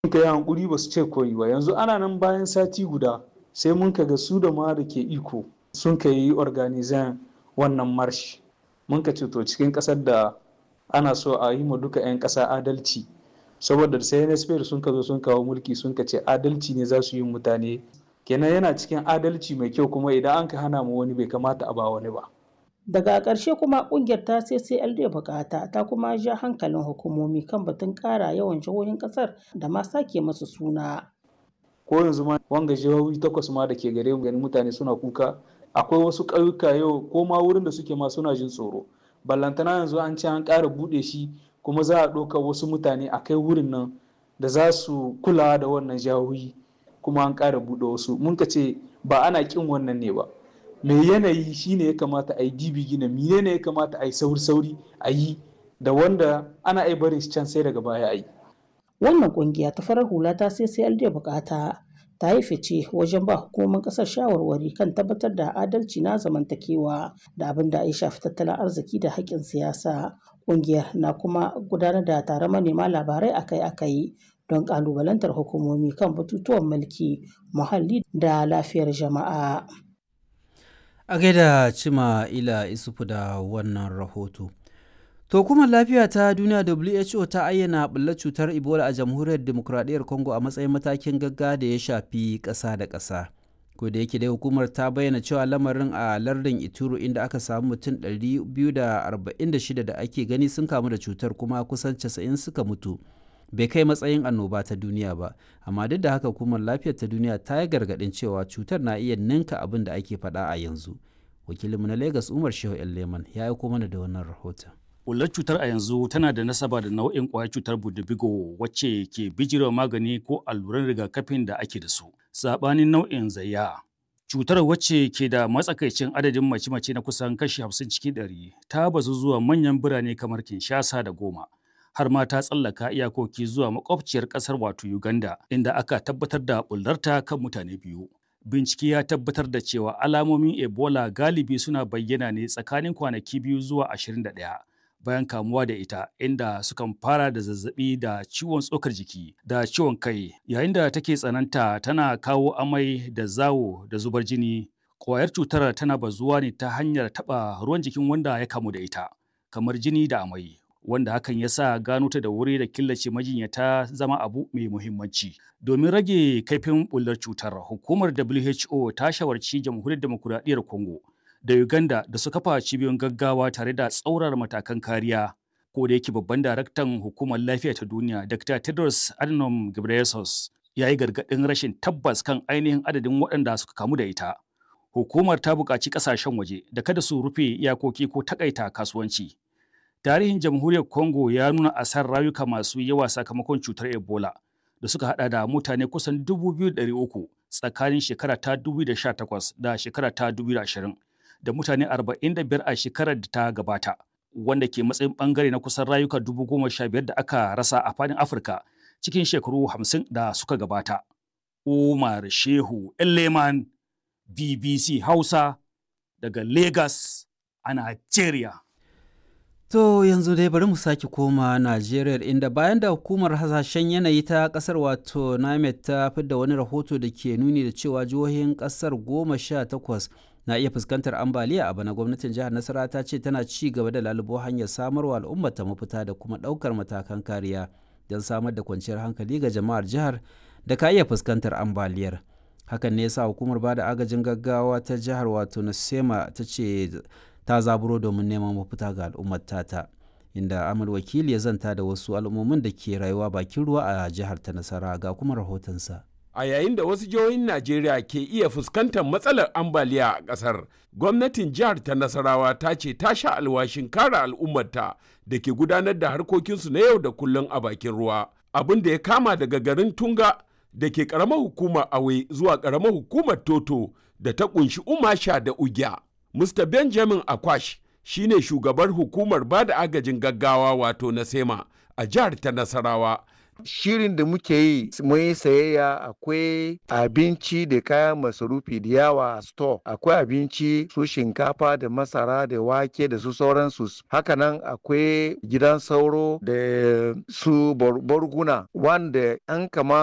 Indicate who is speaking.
Speaker 1: Muka yi hankuri ba su ce koyi ba yanzu ana nan bayan sati guda sai mun ga su da ma da ke iko sun ka yi organizan wannan marsh mun ka ce to cikin ƙasar da ana so a yi ma duka 'yan ƙasa adalci saboda sai NSP sun ka zo sun kawo mulki sun ka ce adalci ne za su yi mutane kenan yana cikin adalci mai kyau kuma idan an ka hana mu wani bai kamata a ba wani ba.
Speaker 2: Daga ƙarshe kuma ƙungiyar ta CCLD bukata ta kuma ja hankalin hukumomi kan batun ƙara yawan jihohin ƙasar da ma sake masu suna.
Speaker 1: Ko yanzu ma wanga jihohi takwas ma da ke gare mu ganin mutane suna kuka akwai wasu ƙauyuka yau ko ma wurin da suke ma suna jin tsoro. Ballantana yanzu an ce an ƙara buɗe shi kuma za a ɗauka wasu mutane a kai wurin nan da za su kula da wannan jihohi kuma an ƙara buɗe wasu mun ka ce ba ana ƙin wannan ne ba. mai yanayi shine ya kamata a yi dibi gina mine ne ya kamata a yi sauri-sauri a yi da wanda ana ai barin can sai daga baya a yi.
Speaker 2: Wannan kungiya ta farar hula ta sai sai da bukata ta yi fice wajen ba hukumomin kasar shawarwari kan tabbatar da adalci na zamantakewa da abin da ya shafi tattalin arziki da haƙƙin siyasa. Kungiyar na kuma gudanar da taron manema labarai akai-akai don ƙalubalantar hukumomi kan batutuwan mulki, muhalli da lafiyar jama'a.
Speaker 3: a gaida cima ila isufu da wannan rahoto to kuma lafiya ta duniya who ta ayyana ɓullar cutar ebola a jamhuriyar demokuraɗiyyar congo a matsayin matakin gagga da ya shafi ƙasa da ƙasa ko da yake dai hukumar ta bayyana cewa lamarin a lardin ituro inda aka samu mutum 246 da ake gani sun kamu da cutar kuma kusan 90 suka mutu bai kai matsayin annoba ta duniya ba amma duk da haka hukumar lafiyar ta duniya ta yi gargaɗin cewa cutar na iya ninka abin da ake faɗa a yanzu wakilinmu na lagos umar shehu leman ya aiko mana da wannan rahoton
Speaker 4: Ƙullar cutar a yanzu tana da nasaba da nau'in ƙwayar cutar budubigo wacce ke bijirewa magani ko alluran rigakafin da ake da su saɓanin nau'in zayya cutar wacce ke da matsakaicin adadin mace-mace na kusan kashi 50 cikin 100 ta bazu zuwa manyan birane kamar kinshasa da goma har ma ta tsallaka iyakoki zuwa makwabciyar ƙasar wato Uganda inda aka tabbatar da bullarta kan mutane biyu. Bincike ya tabbatar da cewa alamomin Ebola galibi suna bayyana ne tsakanin kwanaki biyu zuwa 21 bayan kamuwa da ita inda sukan fara da zazzabi da ciwon tsokar jiki da ciwon kai yayin da take tsananta tana kawo amai da zawo da zubar jini ƙwayar cutar tana bazuwa ne ta hanyar taɓa ruwan jikin wanda ya kamu da ita kamar jini da amai wanda hakan ya sa gano ta da wuri da killace majinyata zama abu mai muhimmanci. Domin rage kaifin bullar cutar, hukumar WHO ta shawarci jamhuriyar demokuraɗiyyar Congo da Uganda da su kafa cibiyoyin gaggawa tare da tsaurar matakan kariya. Ko da yake babban daraktan hukumar lafiya ta duniya, Dr. Tedros Adhanom Ghebreyesus, ya yi gargaɗin rashin tabbas kan ainihin adadin waɗanda suka kamu da ita. Hukumar ta buƙaci ƙasashen waje da kada su rufe iyakoki ko takaita kasuwanci. tarihin jamhuriyar congo ya nuna asar rayuka masu yawa sakamakon cutar ebola da suka hada da mutane kusan 2,300 tsakanin shekara ta 2018 da shekara ta 2020 da mutane 45 a shekarar da ta gabata wanda ke matsayin bangare na kusan rayuka 15,000 da aka rasa a fadin afirka cikin shekaru 50 da suka gabata umar shehu leman bbc hausa daga lagos a nigeria
Speaker 3: To yanzu dai bari mu sake koma Najeriya inda bayan da hukumar hasashen yanayi ta kasar wato NAMED ta fidda wani rahoto da ke nuni da cewa jihohin kasar goma sha takwas na iya fuskantar ambaliya a bana gwamnatin jihar Nasara ta ce tana ci gaba da lalubo hanyar samarwa al'ummar ta mafita da kuma ɗaukar matakan kariya don samar da kwanciyar hankali ga jama'ar jihar da ka iya fuskantar ambaliyar. Hakan ne yasa hukumar bada agajin gaggawa ta jihar wato Nasema ta ce ta zaburo domin neman mafita ga al'ummar tata inda amal wakili ya zanta da wasu al'ummomin da ke rayuwa bakin ruwa a jihar ta nasara ga kuma rahotonsa
Speaker 5: a yayin da wasu jihohin najeriya ke iya fuskantar matsalar ambaliya a ƙasar gwamnatin jihar ta nasarawa ta ce ta sha alwashin kare al'ummarta da ke gudanar da harkokinsu na yau da kullum a bakin ruwa abin da ya kama daga garin tunga da ke ƙaramar hukumar awe zuwa ƙaramar hukumar toto da ta ƙunshi umasha da ugya Mr. Benjamin Akwash shi ne shugabar hukumar ba da agajin gaggawa wato na SEMA a jihar ta Nasarawa
Speaker 6: shirin da muke yi mun yi sayayya akwai abinci da kayan masarufi da yawa a store akwai abinci su shinkafa da masara da wake da su sauransu hakanan akwai gidan sauro da su barguna wanda an kama